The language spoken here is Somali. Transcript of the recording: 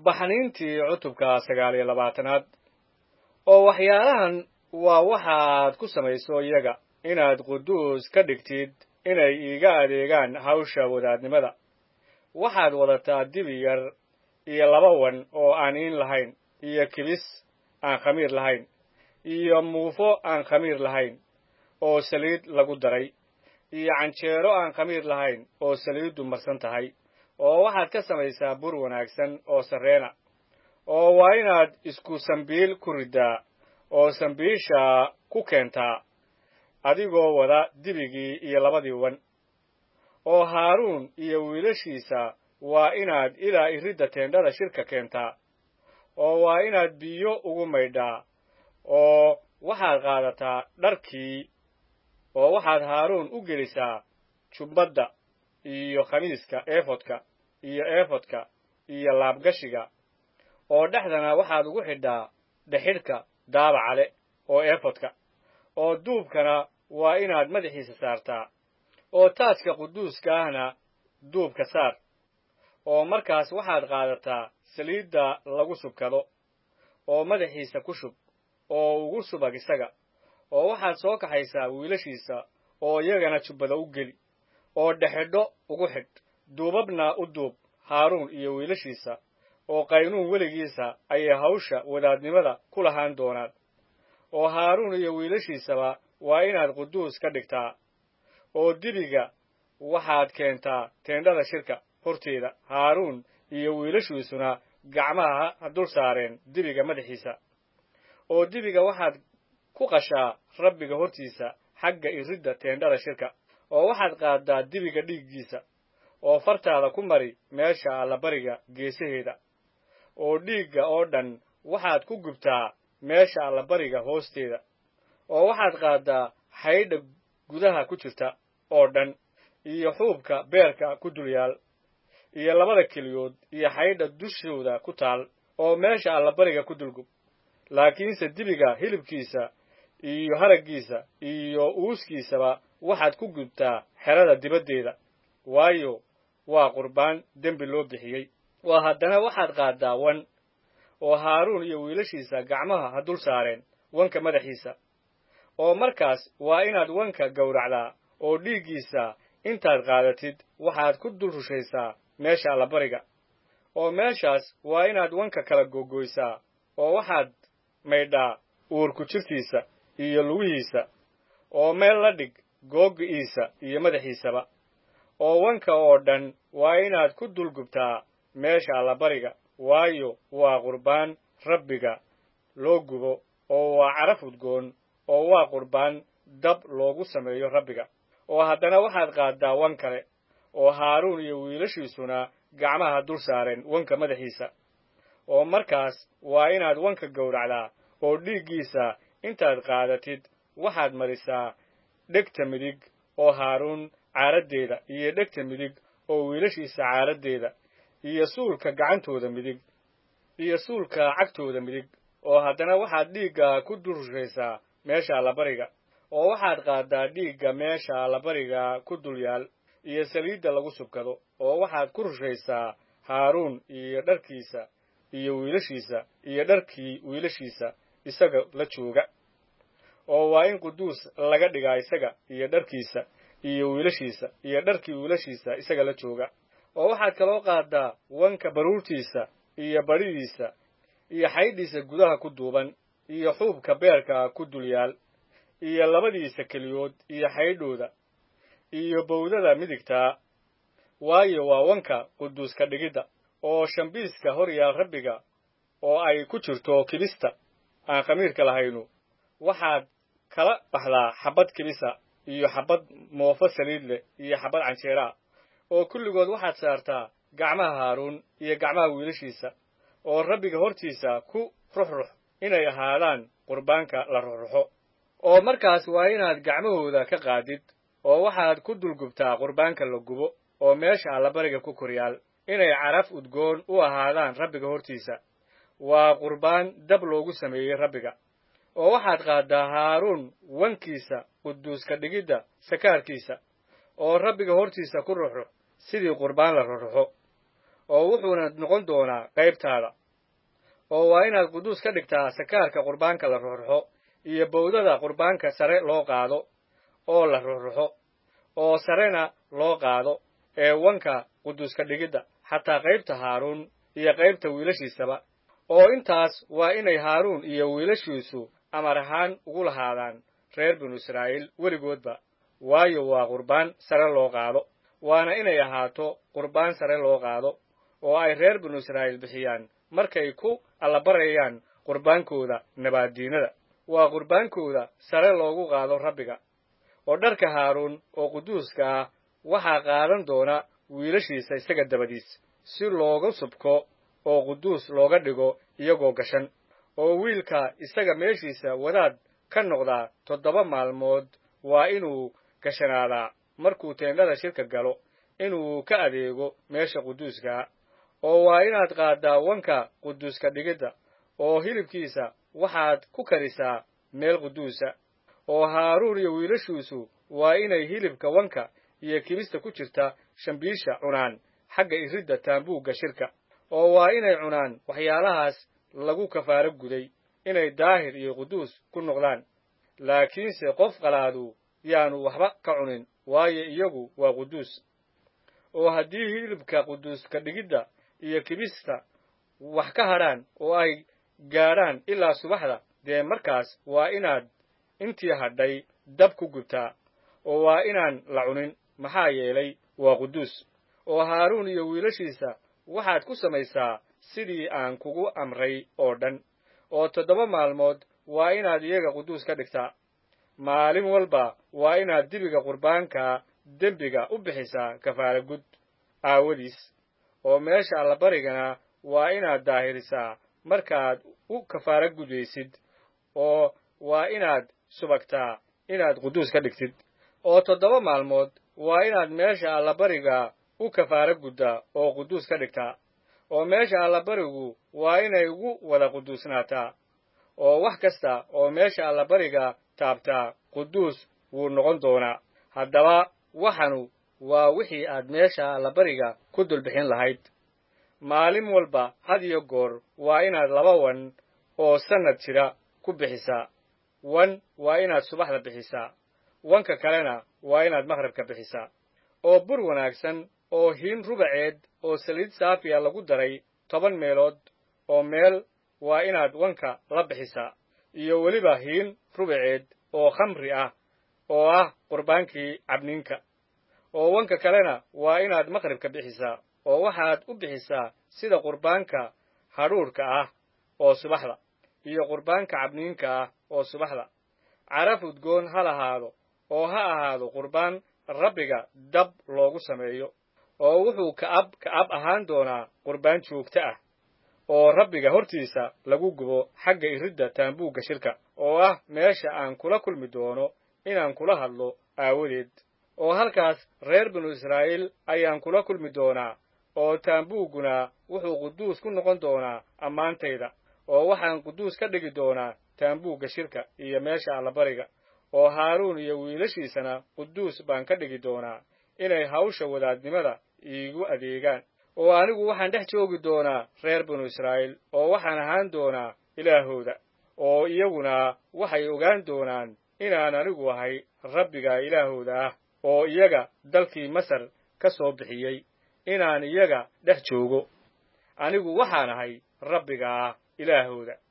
baxniintii cutubka sagaal iyo labaatanaad oo waxyaalahan waa waxaad ku samayso iyaga inaad quduus ka dhigtid inay iiga adeegaan hawsha wadaadnimada waxaad wadataa dibi yar iyo laba wan oo aan iin lahayn iyo kibis aan khamiir lahayn iyo muufo aan khamiir lahayn oo saliid lagu daray iyo canjeero aan khamiir lahayn oo saliiddu marsan tahay oo waxaad ka samaysaa bur wanaagsan oo sarreena oo waa inaad isku sambiil ku riddaa oo sambiisha ku keentaa adigoo wada dibigii iyo labadii wan oo haaruun iyo wiilashiisa waa inaad ilaa iridda teendhada shirka keentaa oo waa inaad biyo ugu maydhaa oo waxaad qaadataa dharkii oo waxaad haaruun u gelisaa jubbadda iyo khamiiska eefodka iyo eefodka iyo laabgashiga oo dhexdana waxaad ugu xidhaa dhexidhka daabacale oo eefodka oo duubkana waa inaad madaxiisa saartaa oo taajka quduuska ahna duubka saar oo markaas waxaad qaadataa saliidda lagu subkado oo madaxiisa ku shub oo ugu subag isaga oo waxaad soo kaxaysaa wiilashiisa oo iyagana jubbada u geli oo dhexidho ugu xidh duubabna u duub haaruun iyo wiilashiisa oo qaynuun weligiisa ayay hawsha wadaadnimada ku lahaan doonaan oo haaruun iyo wiilashiisaba waa inaad quduus ka dhigtaa oo dibiga waxaad keentaa teendhada shirka horteeda haaruun iyo wiilashiisuna gacmaha ha dul saareen dibiga madaxiisa oo dibiga waxaad ku qashaa rabbiga hortiisa xagga iridda teendhada shirka oo waxaad qaaddaa dibiga dhiiggiisa oo fartaada ku mari meesha allabariga geesaheeda oo dhiigga oo dhan waxaad ku gubtaa meesha allabariga hoosteeda oo waxaad qaaddaa xaydha gudaha ku jirta oo dhan iyo xuubka beerka ku dul yaal iyo labada keliyood iyo xaydha dushooda ku taal oo meesha allabariga ku dulgub laakiinse dibiga hilibkiisa iyo haraggiisa iyo uuskiisaba waxaad ku gubtaa xerada dibaddeeda waayo waa qurbaan dembi loo bixiyey waa haddana waxaad qaaddaa wan oo haaruun iyo wiilashiisa gacmaha ha dul saareen wanka madaxiisa oo markaas waa inaad wanka gowracdaa oo dhiiggiisa intaad qaadatid waxaad ku dul rushaysaa meesha allabariga oo meeshaas waa inaad wanka kala gogoysaa oo waxaad maydhaa uurku jirtiisa iyo lugihiisa oo meel la dhig googi'iisa iyo madaxiisaba oo wanka oo dhan waa inaad ku dulgubtaa meesha allabariga waayo waa qurbaan rabbiga loo gubo oo waa caraf udgoon oo waa qurbaan dab loogu sameeyo rabbiga oo haddana waxaad qaaddaa wan kale oo haaruun iyo wiilashiisuna gacmaha dul saareen wanka madaxiisa oo markaas waa inaad wanka gowracdaa oo dhiiggiisa intaad qaadatid waxaad marisaa dhegta midig oo haaruun caaraddeeda iyo dhegta midig oo wiilashiisa caaraddeeda iyo suulka gacantooda midig iyo suulka cagtooda midig oo haddana waxaad dhiigga ku dulrushaysaa meesha allabariga oo waxaad qaaddaa dhiigga meesha allabariga ku dul yaal iyo saliidda lagu subkado oo waxaad ku rushaysaa haaruun iyo dharkiisa iyo wiilashiisa iyo dharkii wiilashiisa isaga la jooga oo waa in quduus laga dhigaa isaga iyo dharkiisa iyo wiilashiisa iyo dharkii wiilashiisa isaga la jooga oo waxaad kaloo qaaddaa wanka baruurtiisa iyo badhidiisa iyo xaydhiisa gudaha ku duuban iyo xuubka beerka ku dul yaal iyo labadiisa keliyood iyo xaydhooda iyo bowdada midigtaa waayo waa wanka quduuska dhigidda oo shambiiska hor yaal rabbiga oo ay ku jirto kibista aan khamiirka lahaynu waxaad kala baxdaa xabbad kibisa iyo xabbad moofo saliid leh iyo xabbad canjeeraa oo kulligood waxaad saartaa gacmaha haaruun iyo gacmaha wiilashiisa oo rabbiga hortiisa ku ruxrux inay ahaadaan qurbaanka la ruxruxo oo markaas waa inaad gacmahooda ka qaadid oo waxaad ku dulgubtaa qurbaanka la gubo oo meesha allabariga ku koryaal inay caraf udgoon u ahaadaan rabbiga hortiisa waa qurbaan dab loogu sameeyey rabbiga oo waxaad qaaddaa haaruun wankiisa quduuska dhigidda sakaarkiisa oo rabbiga hortiisa ku ruxrux sidii qurbaan la ruxruxo oo wuxuuna noqon doonaa qaybtaada oo waa inaad quduus ka dhigtaa sakaarka qurbaanka la ruxruxo iyo bowdada qurbaanka sare loo qaado oo la ruxruxo oo sarena loo qaado ee wanka quduuska dhigidda xataa qaybta haaruun iyo qaybta wiilashiisaba oo intaas waa inay haaruun iyo wiilashiisu amar ahaan ugu lahaadaan reer binu israa'iil weligoodba waayo waa qurbaan sare loo qaado waana inay ahaato qurbaan sare loo qaado oo ay reer binu israa'iil bixiyaan markay ku allabarayaan qurbaankooda nabaaddiinada waa qurbaankooda sare loogu qaado rabbiga oo dharka haaruun oo quduuska ah waxaa qaadan doona wiilashiisa isaga dabadiis si looga subko oo quduus looga dhigo iyagoo gashan oo wiilka isaga meeshiisa wadaad ka noqdaa toddoba maalmood waa inuu gashanaadaa markuu teendhada shirka galo inuu ka adeego meesha quduuskaa oo waa inaad qaaddaa wanka quduuska dhigidda oo hilibkiisa waxaad ku karisaa meel quduusa oo haaruun iyo wiilashiisu waa inay hilibka wanka iyo kibista ku jirta shambiisha cunaan xagga iridda taambuugga shirka oo waa inay cunaan waxyaalahaas lagu kafaaro guday inay daahir iyo quduus ku noqdaan laakiinse qof qalaadu yaanu waxba ka cunin waayo iyagu waa quduus oo haddii hilibka quduuska dhigidda iyo kibista wax ka hadhaan oo ay gaadhaan ilaa subaxda dee markaas waa inaad intii hadhay dab ku gubtaa oo waa inaan la cunin maxaa yeelay waa quduus oo haaruun iyo wiilashiisa waxaad ku samaysaa sidii aan kugu amray oo dhan oo toddoba maalmood waa inaad iyaga quduus ka dhigtaa maalin walba waa inaad dibiga qurbaanka dembiga u bixisaa kafaara gud aawadiis oo meesha allabarigana waa inaad daahirisaa markaad u kafaara gudaysid oo waa inaad subagtaa inaad quduus ka dhigtid oo toddoba maalmood waa inaad meesha allabariga u kafaara guddaa oo quduus ka dhigtaa oo meesha allabarigu waa inay ugu wada quduusnaataa oo wax kasta oo meesha allabariga taabtaa quduus wuu noqon doonaa haddaba waxanu waa wixii aad meesha allabariga ku dulbixin lahayd maalin walba had iyo goor waa inaad laba wan oo sannad jira ku bixisaa wan waa inaad subaxda bixisaa wanka kalena waa inaad maqhribka bixisaa oo bur wanaagsan oo hiin rubaceed oo saliid saafiya lagu daray toban meelood oo meel waa inaad wanka la bixisaa iyo weliba hiin rubaceed oo khamri ah oo ah qurbaankii cabniinka oo wanka kalena waa inaad maqhribka bixisaa oo waxaad u bixisaa sida qurbaanka hadhuudhka ah oo subaxda iyo qurbaanka cabniinka ah oo subaxda caraf udgoon ha lahaado oo ha ahaado qurbaan rabbiga dab loogu sameeyo oo wuxuu ka'ab ka'ab ahaan doonaa qurbaan joogto ah oo rabbiga hortiisa lagu gubo xagga iridda taambuugga shirka oo ah meesha aan kula kulmi doono inaan kula hadlo aawadeed oo halkaas reer binu israa'iil ayaan kula kulmi doonaa oo taambuugguna wuxuu quduus ku noqon doonaa ammaantayda oo waxaan quduus ka dhigi doonaa taambuugga shirka iyo meesha allabariga oo haaruun iyo wiilashiisana quduus baan ka dhigi doonaa inay hawsha wadaadnimada iigu adeegaan oo anigu waxaan dhex joogi doonaa reer binu israa'iil oo waxaan ahaan doonaa ilaahooda oo iyaguna waxay ogaan doonaan inaan anigu ahay rabbiga ilaahooda ah oo iyaga dalkii masar ka soo bixiyey inaan iyaga dhex joogo anigu waxaan ahay rabbiga ah ilaahooda